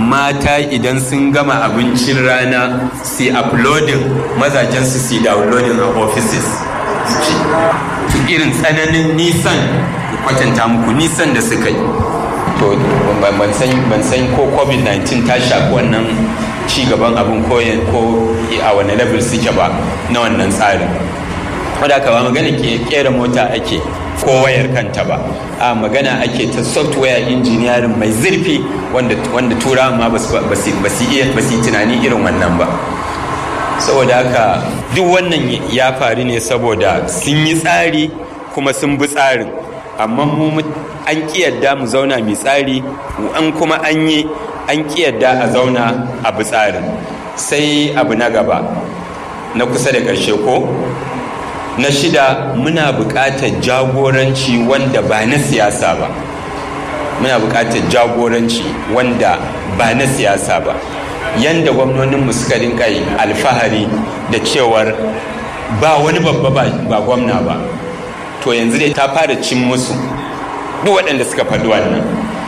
mata idan sun gama abincin rana su uploading mazajen su su downloading a offices irin tsananin nisan kwatanta muku nisan da suka yi to ban san ko covid-19 ta shafi wannan cigaban abin ko a wani level suke ba na wannan tsarin wadda aka ba magana kera mota ake ko wayar kanta ba a magana ake ta software engineering mai zurfi wanda turawa ma ba su iya tunani irin wannan ba saboda haka duk wannan ya faru ne saboda sun yi tsari kuma sun bi tsarin amma mu an yadda mu zauna mai tsari an kuma an yi an yadda a zauna a bi tsarin sai abu na gaba na kusa da ƙarshe ko na shida muna buƙatar jagoranci wanda ba na siyasa ba muna buƙatar jagoranci wanda ba na siyasa ba yanda gwamnoninmu suka rinka alfahari da cewar ba wani babba ba gwamna ba to yanzu dai ta fara cin musu duk waɗanda suka faɗi wannan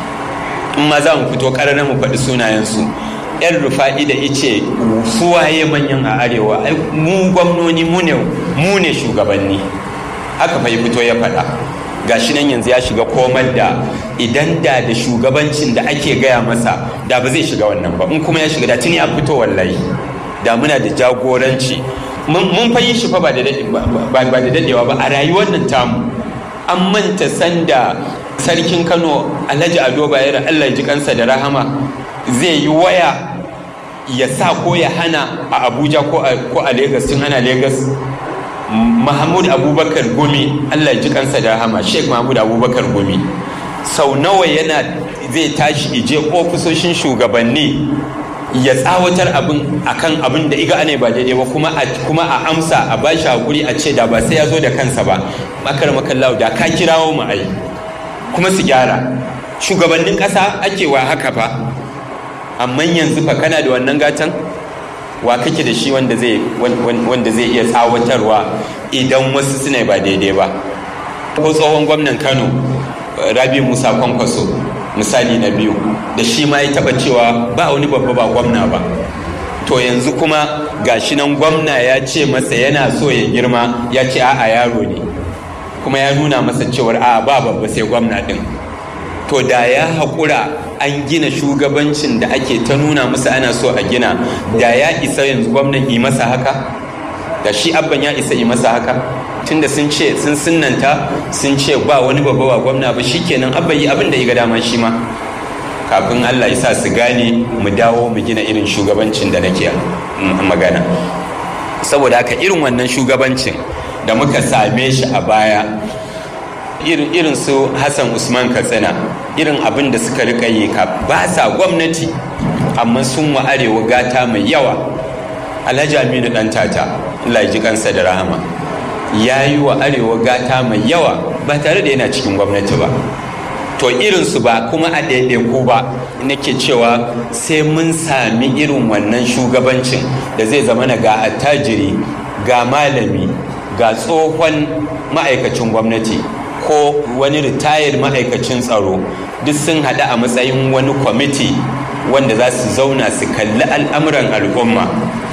in ma za mu fito ƙararren mu faɗi sunayensu yan rufa'i da ice suwaye manyan a arewa mu gwamnoni mu ne shugabanni haka fa fito ya faɗa gashi nan yanzu ya shiga komar da idan da da shugabancin da ake gaya masa da ba zai shiga wannan ba in kuma ya shiga da tuni a fito wallahi da muna da jagoranci mun fa yi shi fa ba da dadewa ba a rayuwar nan tamu an manta sanda sarkin kano alhaji ado bayero allah ji kansa da rahama zai yi waya ya sa ko ya hana a abuja ko a Legas tun ana Legas. mahmud abubakar gumi allah ji kansa da rahama sheikh mahmud abubakar gumi sau nawa yana zai tashi ije ofisoshin shugabanni ya tsawatar abin akan abin da iga ne ba daidai ba kuma a kuma a amsa a bashi hakuri a ce da ba sai ya zo da kansa ba makar makallahu da ka kirawo mu ai kuma su gyara shugabannin ƙasa ake wa haka fa amma yanzu fa kana da wannan gatan wa kake da shi wanda zai wanda zai iya tsawatarwa idan wasu suna ba daidai ba ko tsohon gwamnan Kano Rabi Musa Kwankwaso misali na biyu da shi ma ya taba cewa ba wani babba ba gwamna ba to yanzu kuma gashi nan gwamna ya ce masa yana so ya girma ya ce a'a yaro ne kuma ya nuna masa cewar a ba babba sai gwamna din to da ya haƙura an gina shugabancin da ake ta nuna musu ana so a gina da ya isa yanzu gwamnan yi masa haka da shi abban ya isa yi masa haka tunda sun ce sun sunanta sun ce ba wani babba ba gwamna ba shikenan abban yi abin da ya ga dama shi ma kafin Allah ya sa su gane mu dawo mu gina irin shugabancin da nake magana saboda haka irin wannan shugabancin da muka same shi a baya irin irin su Hassan Usman Katsina irin abin da suka rika yi ka ba sa gwamnati amma sun wa arewa gata mai yawa Alhaji Aminu dan tata Allah ji kansa da rahama ya yi wa arewa gata mai yawa ba tare da yana cikin gwamnati ba to irinsu ba kuma a ɗaiɗaiku ba nake cewa sai mun sami irin wannan shugabancin da zai zama ga attajiri ga malami ga tsohon ma'aikacin gwamnati ko wani ritayar ma'aikacin tsaro duk sun haɗu a matsayin wani kwamiti wanda za su zauna su kalli al'amuran al'umma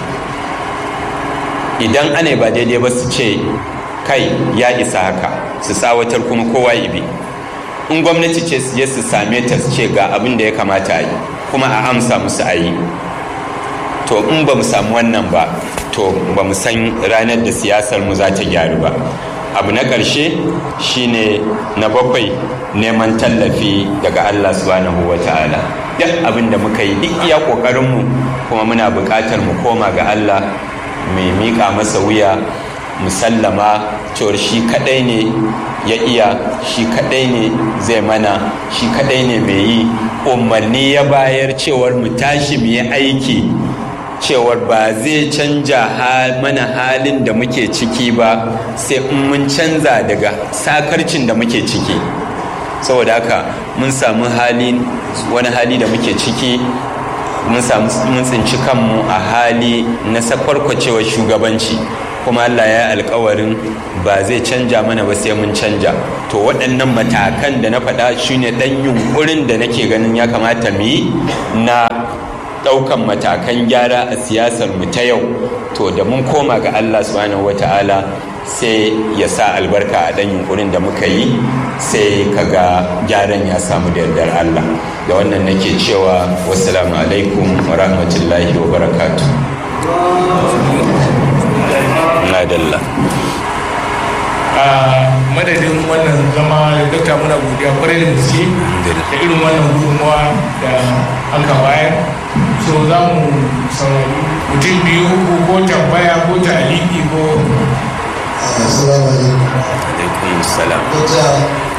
idan ana ba daidai ba su ce kai ya isa haka su tsawatar kuma kowa ibi in gwamnati ce su je su same ta su ce ga abin da ya kamata a yi kuma a amsa musu a yi to in ba mu samu wannan ba to ba mu san ranar da siyasar mu za ta gyaru ba abu na ƙarshe shine na bakwai neman tallafi daga Allah subhanahu wa ta'ala duk abin da muka yi duk iya ƙoƙarinmu kuma muna buƙatar mu koma ga Allah mai miƙa masa wuya musallama cewar shi kaɗai ne ya iya shi kaɗai ne zai mana shi kaɗai ne mai yi umarni ya bayar cewar mu tashi mu yi aiki cewar ba zai canja mana halin da muke ciki ba sai in mun canza daga sakarcin da muke ciki saboda haka mun samu hali wani hali da muke ciki mun samu mun tsinci kanmu a hali na sakwarkwacewar shugabanci kuma Allah ya alkawarin ba zai canja mana ba sai mun canja to waɗannan matakan da na faɗa shine ɗan yunkurin da nake ganin ya kamata mu yi na ɗaukan matakan gyara a siyasar mu ta yau to da mun koma ga Allah subhanahu wata'ala sai ya sa albarka a ɗan yunkurin da muka yi sai kaga gyaran ya samu da yardar Allah da wannan nake cewa wassalamu alaikum wa rahmatullahi wa barakatu a madadin wannan zama da dokta muna godiya kwarai da gaske da irin wannan gudunmawa da aka bayar so za mu saurari mutum biyu ko tambaya ko taliki ko Assalamu alaikum. alaikum salam Dokta